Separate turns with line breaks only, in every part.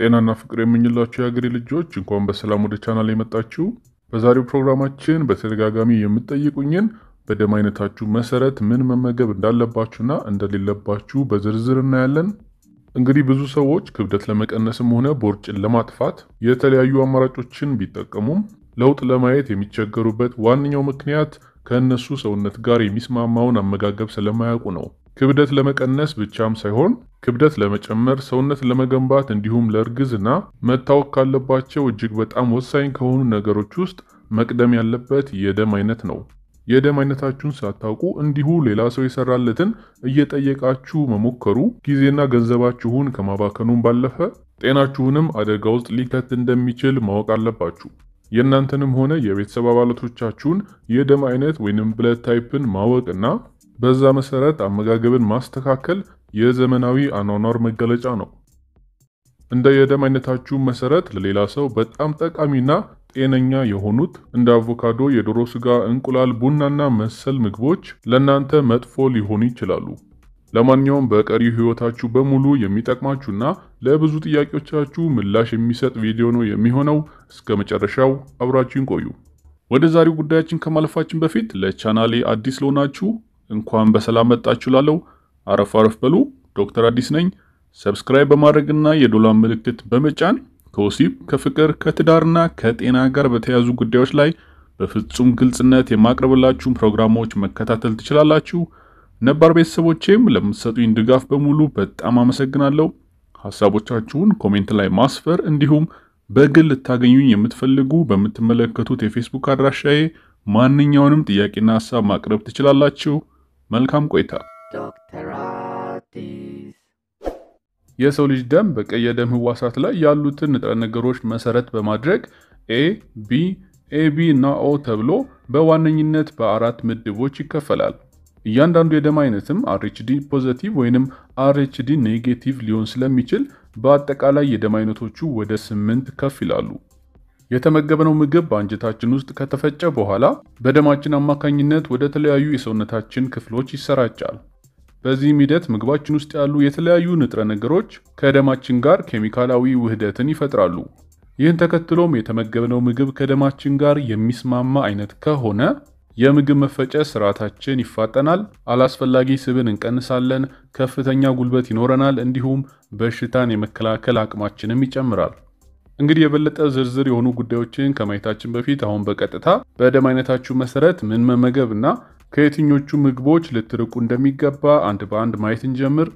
ጤናና ፍቅር የምኝላችሁ የሀገሬ ልጆች እንኳን በሰላም ወደ ቻናል የመጣችሁ። በዛሬው ፕሮግራማችን በተደጋጋሚ የምትጠይቁኝን በደም አይነታችሁ መሰረት ምን መመገብ እንዳለባችሁና እንደሌለባችሁ በዝርዝር እናያለን። እንግዲህ ብዙ ሰዎች ክብደት ለመቀነስም ሆነ ቦርጭን ለማጥፋት የተለያዩ አማራጮችን ቢጠቀሙም ለውጥ ለማየት የሚቸገሩበት ዋነኛው ምክንያት ከእነሱ ሰውነት ጋር የሚስማማውን አመጋገብ ስለማያውቁ ነው። ክብደት ለመቀነስ ብቻም ሳይሆን ክብደት ለመጨመር፣ ሰውነት ለመገንባት እንዲሁም ለእርግዝና መታወቅ ካለባቸው እጅግ በጣም ወሳኝ ከሆኑ ነገሮች ውስጥ መቅደም ያለበት የደም አይነት ነው። የደም አይነታችሁን ሳታውቁ እንዲሁ ሌላ ሰው የሰራለትን እየጠየቃችሁ መሞከሩ ጊዜና ገንዘባችሁን ከማባከኑም ባለፈ ጤናችሁንም አደጋ ውስጥ ሊከት እንደሚችል ማወቅ አለባችሁ። የእናንተንም ሆነ የቤተሰብ አባላቶቻችሁን የደም አይነት ወይንም ብለድ ታይፕን ማወቅና በዛ መሰረት አመጋገብን ማስተካከል የዘመናዊ አኗኗር መገለጫ ነው። እንደ የደም አይነታችሁ መሰረት ለሌላ ሰው በጣም ጠቃሚና ጤነኛ የሆኑት እንደ አቮካዶ፣ የዶሮ ስጋ፣ እንቁላል፣ ቡናና መሰል ምግቦች ለእናንተ መጥፎ ሊሆኑ ይችላሉ። ለማንኛውም በቀሪው ህይወታችሁ በሙሉ የሚጠቅማችሁና ለብዙ ጥያቄዎቻችሁ ምላሽ የሚሰጥ ቪዲዮ ነው የሚሆነው። እስከ መጨረሻው አብራችሁን ቆዩ። ወደ ዛሬው ጉዳያችን ከማለፋችን በፊት ለቻናሌ አዲስ ለሆናችሁ እንኳን በሰላም መጣችሁ ላለው አረፍ አረፍ በሉ። ዶክተር አዲስ ነኝ። ሰብስክራይብ በማድረግና የዶላር ምልክት በመጫን ከወሲብ ከፍቅር ከትዳርና ከጤና ጋር በተያያዙ ጉዳዮች ላይ በፍጹም ግልጽነት የማቅረብላችሁን ፕሮግራሞች መከታተል ትችላላችሁ። ነባር ቤተሰቦቼም ለምትሰጡኝ ድጋፍ በሙሉ በጣም አመሰግናለሁ። ሀሳቦቻችሁን ኮሜንት ላይ ማስፈር እንዲሁም በግል ልታገኙኝ የምትፈልጉ በምትመለከቱት የፌስቡክ አድራሻዬ ማንኛውንም ጥያቄና ሀሳብ ማቅረብ ትችላላችሁ። መልካም ቆይታ።
ዶክተር አዲስ
የሰው ልጅ ደም በቀይ የደም ህዋሳት ላይ ያሉትን ንጥረ ነገሮች መሰረት በማድረግ ኤ፣ ቢ፣ ኤቢ እና ኦ ተብሎ በዋነኝነት በአራት ምድቦች ይከፈላል። እያንዳንዱ የደም አይነትም አርኤችዲ ፖዘቲቭ ወይንም አርኤችዲ ኔጌቲቭ ሊሆን ስለሚችል በአጠቃላይ የደም አይነቶቹ ወደ ስምንት ከፍ ይላሉ። የተመገብነው ምግብ በአንጀታችን ውስጥ ከተፈጨ በኋላ በደማችን አማካኝነት ወደ ተለያዩ የሰውነታችን ክፍሎች ይሰራጫል። በዚህም ሂደት ምግባችን ውስጥ ያሉ የተለያዩ ንጥረ ነገሮች ከደማችን ጋር ኬሚካላዊ ውህደትን ይፈጥራሉ። ይህን ተከትሎም የተመገብነው ምግብ ከደማችን ጋር የሚስማማ አይነት ከሆነ የምግብ መፈጨት ስርዓታችን ይፋጠናል፣ አላስፈላጊ ስብን እንቀንሳለን፣ ከፍተኛ ጉልበት ይኖረናል፣ እንዲሁም በሽታን የመከላከል አቅማችንም ይጨምራል። እንግዲህ የበለጠ ዝርዝር የሆኑ ጉዳዮችን ከማየታችን በፊት አሁን በቀጥታ በደም አይነታችሁ መሰረት ምን መመገብ እና ከየትኞቹ ምግቦች ልትርቁ እንደሚገባ አንድ በአንድ ማየት እንጀምር።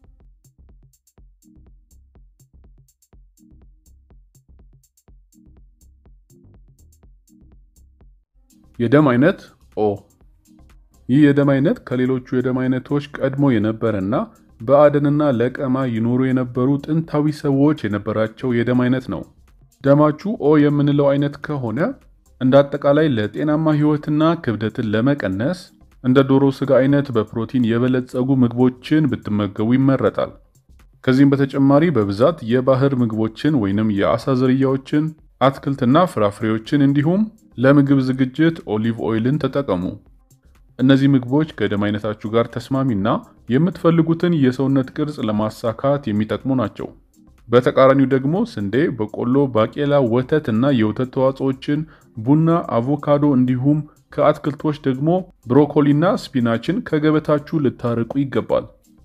የደም አይነት ኦ። ይህ የደም አይነት ከሌሎቹ የደም አይነቶች ቀድሞ የነበረና በአደንና ለቀማ ይኖሩ የነበሩ ጥንታዊ ሰዎች የነበራቸው የደም አይነት ነው። ደማችሁ ኦ የምንለው አይነት ከሆነ እንደ አጠቃላይ ለጤናማ ህይወትና ክብደትን ለመቀነስ እንደ ዶሮ ስጋ አይነት በፕሮቲን የበለጸጉ ምግቦችን ብትመገቡ ይመረጣል። ከዚህም በተጨማሪ በብዛት የባህር ምግቦችን ወይንም የአሳ ዝርያዎችን፣ አትክልትና ፍራፍሬዎችን እንዲሁም ለምግብ ዝግጅት ኦሊቭ ኦይልን ተጠቀሙ። እነዚህ ምግቦች ከደም አይነታችሁ ጋር ተስማሚና የምትፈልጉትን የሰውነት ቅርጽ ለማሳካት የሚጠቅሙ ናቸው። በተቃራኒው ደግሞ ስንዴ፣ በቆሎ፣ ባቄላ፣ ወተት እና የወተት ተዋጽኦችን፣ ቡና፣ አቮካዶ እንዲሁም ከአትክልቶች ደግሞ ብሮኮሊና ስፒናችን ከገበታችሁ ልታርቁ ይገባል።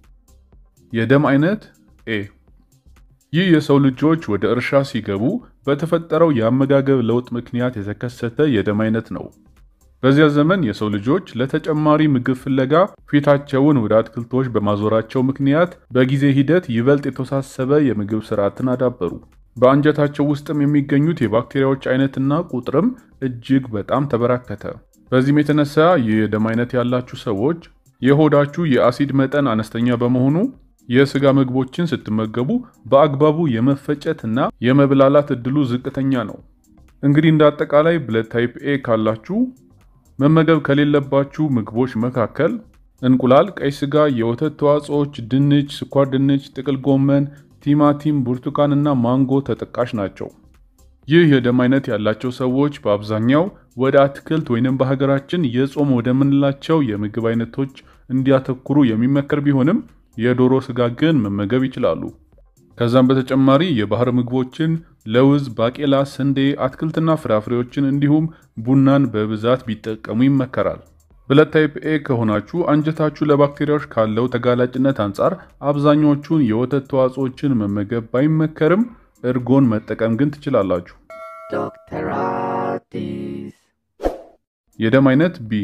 የደም አይነት ኤ። ይህ የሰው ልጆች ወደ እርሻ ሲገቡ በተፈጠረው የአመጋገብ ለውጥ ምክንያት የተከሰተ የደም አይነት ነው። በዚያ ዘመን የሰው ልጆች ለተጨማሪ ምግብ ፍለጋ ፊታቸውን ወደ አትክልቶች በማዞራቸው ምክንያት በጊዜ ሂደት ይበልጥ የተወሳሰበ የምግብ ስርዓትን አዳበሩ። በአንጀታቸው ውስጥም የሚገኙት የባክቴሪያዎች አይነትና ቁጥርም እጅግ በጣም ተበራከተ። በዚህም የተነሳ ይህ የደም አይነት ያላችሁ ሰዎች የሆዳችሁ የአሲድ መጠን አነስተኛ በመሆኑ የስጋ ምግቦችን ስትመገቡ በአግባቡ የመፈጨትና የመብላላት እድሉ ዝቅተኛ ነው። እንግዲህ እንደ አጠቃላይ ብለድ ታይፕ ኤ ካላችሁ መመገብ ከሌለባችሁ ምግቦች መካከል እንቁላል፣ ቀይ ስጋ፣ የወተት ተዋጽኦች፣ ድንች፣ ስኳር ድንች፣ ጥቅል ጎመን፣ ቲማቲም፣ ብርቱካን እና ማንጎ ተጠቃሽ ናቸው። ይህ የደም አይነት ያላቸው ሰዎች በአብዛኛው ወደ አትክልት ወይንም በሀገራችን የጾም ወደምንላቸው የምግብ አይነቶች እንዲያተኩሩ የሚመከር ቢሆንም የዶሮ ስጋ ግን መመገብ ይችላሉ። ከዛም በተጨማሪ የባህር ምግቦችን፣ ለውዝ፣ ባቄላ፣ ስንዴ፣ አትክልትና ፍራፍሬዎችን እንዲሁም ቡናን በብዛት ቢጠቀሙ ይመከራል። ብለድ ታይፕ ኤ ከሆናችሁ አንጀታችሁ ለባክቴሪያዎች ካለው ተጋላጭነት አንጻር አብዛኞቹን የወተት ተዋጽኦችን መመገብ ባይመከርም እርጎን መጠቀም ግን ትችላላችሁ።
Dr. Artis.
የደም አይነት ቢ።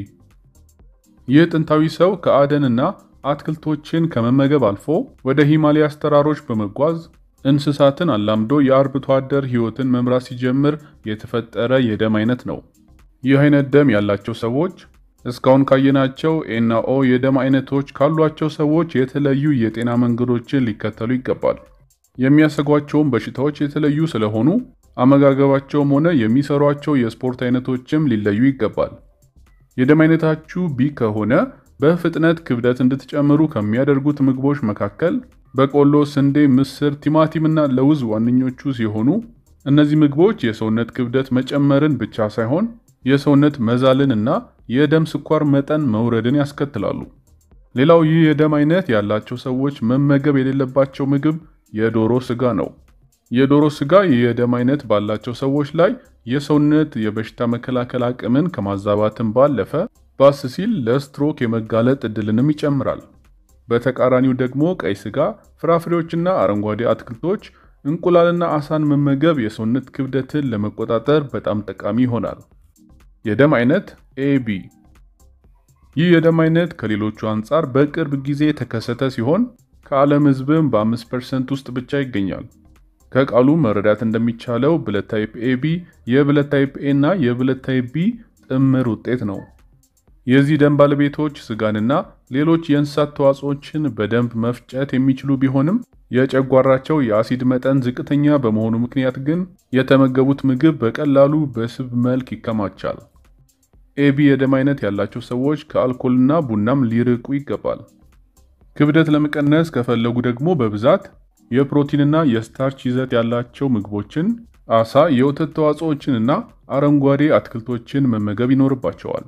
ይህ ጥንታዊ ሰው ከአደንና አትክልቶችን ከመመገብ አልፎ ወደ ሂማሊያስ ተራሮች በመጓዝ እንስሳትን አላምዶ የአርብቶ አደር ሕይወትን መምራት ሲጀምር የተፈጠረ የደም አይነት ነው። ይህ አይነት ደም ያላቸው ሰዎች እስካሁን ካየናቸው ኤና ኦ የደም አይነቶች ካሏቸው ሰዎች የተለዩ የጤና መንገዶችን ሊከተሉ ይገባል። የሚያሰጓቸውም በሽታዎች የተለዩ ስለሆኑ አመጋገባቸውም ሆነ የሚሰሯቸው የስፖርት አይነቶችም ሊለዩ ይገባል። የደም አይነታችሁ ቢ ከሆነ በፍጥነት ክብደት እንድትጨምሩ ከሚያደርጉት ምግቦች መካከል በቆሎ፣ ስንዴ፣ ምስር፣ ቲማቲም እና ለውዝ ዋነኞቹ ሲሆኑ እነዚህ ምግቦች የሰውነት ክብደት መጨመርን ብቻ ሳይሆን የሰውነት መዛልን እና የደም ስኳር መጠን መውረድን ያስከትላሉ። ሌላው ይህ የደም አይነት ያላቸው ሰዎች መመገብ የሌለባቸው ምግብ የዶሮ ስጋ ነው። የዶሮ ስጋ ይህ የደም አይነት ባላቸው ሰዎች ላይ የሰውነት የበሽታ መከላከል አቅምን ከማዛባትም ባለፈ ባስ ሲል ለስትሮክ የመጋለጥ እድልንም ይጨምራል። በተቃራኒው ደግሞ ቀይ ስጋ፣ ፍራፍሬዎችና አረንጓዴ አትክልቶች፣ እንቁላልና አሳን መመገብ የሰውነት ክብደትን ለመቆጣጠር በጣም ጠቃሚ ይሆናል። የደም አይነት ኤቢ። ይህ የደም አይነት ከሌሎቹ አንጻር በቅርብ ጊዜ የተከሰተ ሲሆን ከዓለም ሕዝብም በ5% ውስጥ ብቻ ይገኛል። ከቃሉ መረዳት እንደሚቻለው ብለድ ታይፕ ኤቢ የብለድ ታይፕ ኤ እና የብለድ ታይፕ ቢ ጥምር ውጤት ነው። የዚህ ደም ባለቤቶች ስጋንና ሌሎች የእንስሳት ተዋጽኦችን በደንብ መፍጨት የሚችሉ ቢሆንም የጨጓራቸው የአሲድ መጠን ዝቅተኛ በመሆኑ ምክንያት ግን የተመገቡት ምግብ በቀላሉ በስብ መልክ ይከማቻል። ኤቢ የደም አይነት ያላቸው ሰዎች ከአልኮልና ቡናም ሊርቁ ይገባል። ክብደት ለመቀነስ ከፈለጉ ደግሞ በብዛት የፕሮቲንና የስታርች ይዘት ያላቸው ምግቦችን፣ አሳ፣ የወተት ተዋጽኦችንና አረንጓዴ አትክልቶችን መመገብ ይኖርባቸዋል።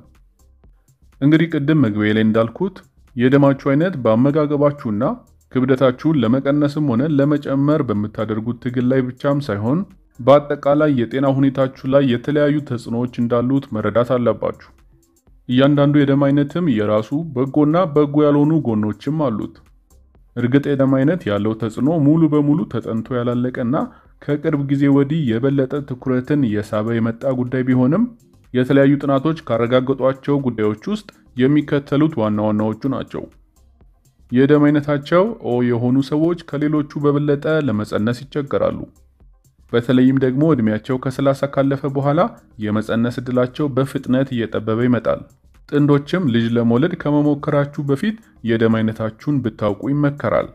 እንግዲህ ቅድም መግቢያ ላይ እንዳልኩት የደማችሁ አይነት በአመጋገባችሁና ክብደታችሁን ለመቀነስም ሆነ ለመጨመር በምታደርጉት ትግል ላይ ብቻም ሳይሆን በአጠቃላይ የጤና ሁኔታችሁ ላይ የተለያዩ ተጽዕኖዎች እንዳሉት መረዳት አለባችሁ። እያንዳንዱ የደም አይነትም የራሱ በጎና በጎ ያልሆኑ ጎኖችም አሉት። እርግጥ የደም አይነት ያለው ተጽዕኖ ሙሉ በሙሉ ተጠንቶ ያላለቀና ከቅርብ ጊዜ ወዲህ የበለጠ ትኩረትን እየሳበ የመጣ ጉዳይ ቢሆንም የተለያዩ ጥናቶች ካረጋገጧቸው ጉዳዮች ውስጥ የሚከተሉት ዋና ዋናዎቹ ናቸው። የደም አይነታቸው ኦ የሆኑ ሰዎች ከሌሎቹ በበለጠ ለመፀነስ ይቸገራሉ። በተለይም ደግሞ ዕድሜያቸው ከ30 ካለፈ በኋላ የመፀነስ ዕድላቸው በፍጥነት እየጠበበ ይመጣል። ጥንዶችም ልጅ ለመውለድ ከመሞከራችሁ በፊት የደም አይነታችሁን ብታውቁ ይመከራል።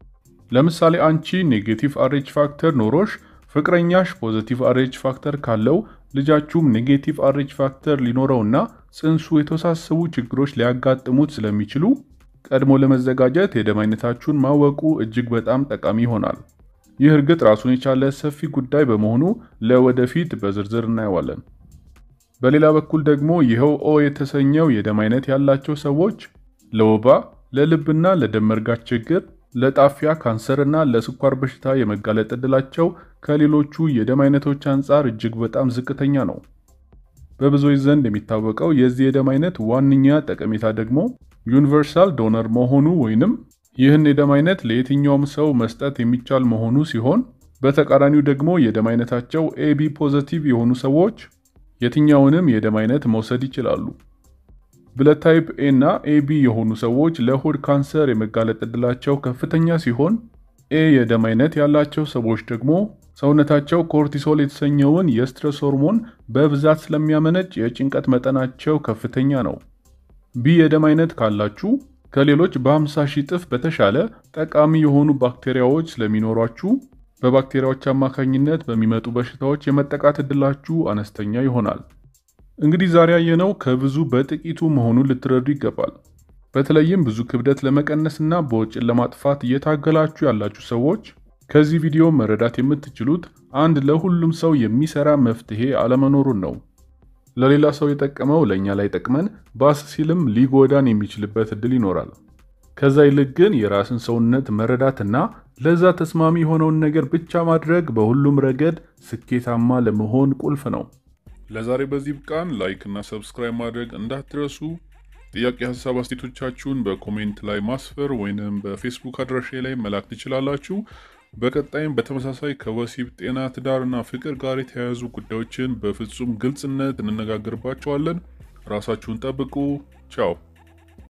ለምሳሌ አንቺ ኔጌቲቭ አሬች ፋክተር ኖሮሽ ፍቅረኛሽ ፖዘቲቭ አሬች ፋክተር ካለው ልጃችሁም ኔጌቲቭ አሬች ፋክተር ሊኖረውና ጽንሱ የተወሳሰቡ ችግሮች ሊያጋጥሙት ስለሚችሉ ቀድሞ ለመዘጋጀት የደም አይነታችሁን ማወቁ እጅግ በጣም ጠቃሚ ይሆናል። ይህ እርግጥ ራሱን የቻለ ሰፊ ጉዳይ በመሆኑ ለወደፊት በዝርዝር እናየዋለን። በሌላ በኩል ደግሞ ይኸው ኦ የተሰኘው የደም አይነት ያላቸው ሰዎች ለወባ፣ ለልብና ለደም መርጋት ችግር፣ ለጣፊያ ካንሰርና ለስኳር በሽታ የመጋለጥ ዕድላቸው ከሌሎቹ የደም አይነቶች አንጻር እጅግ በጣም ዝቅተኛ ነው። በብዙዎች ዘንድ የሚታወቀው የዚህ የደም አይነት ዋነኛ ጠቀሜታ ደግሞ ዩኒቨርሳል ዶነር መሆኑ ወይንም ይህን የደም አይነት ለየትኛውም ሰው መስጠት የሚቻል መሆኑ ሲሆን፣ በተቃራኒው ደግሞ የደም አይነታቸው ኤቢ ፖዘቲቭ የሆኑ ሰዎች የትኛውንም የደም አይነት መውሰድ ይችላሉ። ብለድ ታይፕ ኤ እና ኤቢ የሆኑ ሰዎች ለሆድ ካንሰር የመጋለጥ ዕድላቸው ከፍተኛ ሲሆን ኤ የደም አይነት ያላቸው ሰዎች ደግሞ ሰውነታቸው ኮርቲሶል የተሰኘውን የስትረስ ሆርሞን በብዛት ስለሚያመነጭ የጭንቀት መጠናቸው ከፍተኛ ነው። ቢ የደም አይነት ካላችሁ ከሌሎች በ50 ሺህ እጥፍ በተሻለ ጠቃሚ የሆኑ ባክቴሪያዎች ስለሚኖሯችሁ በባክቴሪያዎች አማካኝነት በሚመጡ በሽታዎች የመጠቃት ዕድላችሁ አነስተኛ ይሆናል። እንግዲህ ዛሬ ያየነው ከብዙ በጥቂቱ መሆኑን ልትረዱ ይገባል። በተለይም ብዙ ክብደት ለመቀነስና በወጪን ለማጥፋት እየታገላችሁ ያላችሁ ሰዎች ከዚህ ቪዲዮ መረዳት የምትችሉት አንድ ለሁሉም ሰው የሚሰራ መፍትሄ አለመኖሩን ነው። ለሌላ ሰው የጠቀመው ለእኛ ላይ ጠቅመን ባስ ሲልም ሊጎዳን የሚችልበት እድል ይኖራል። ከዛ ይልቅ ግን የራስን ሰውነት መረዳትና ለዛ ተስማሚ የሆነውን ነገር ብቻ ማድረግ በሁሉም ረገድ ስኬታማ ለመሆን ቁልፍ ነው። ለዛሬ በዚህ ብቃን። ላይክ እና ሰብስክራይብ ማድረግ እንዳትረሱ። ጥያቄ፣ ሀሳብ፣ አስቴቶቻችሁን በኮሜንት ላይ ማስፈር ወይንም በፌስቡክ አድራሻ ላይ መላክ ትችላላችሁ። በቀጣይም በተመሳሳይ ከወሲብ ጤና፣ ትዳርና ፍቅር ጋር የተያያዙ ጉዳዮችን በፍጹም ግልጽነት እንነጋገርባቸዋለን። ራሳችሁን ጠብቁ። ቻው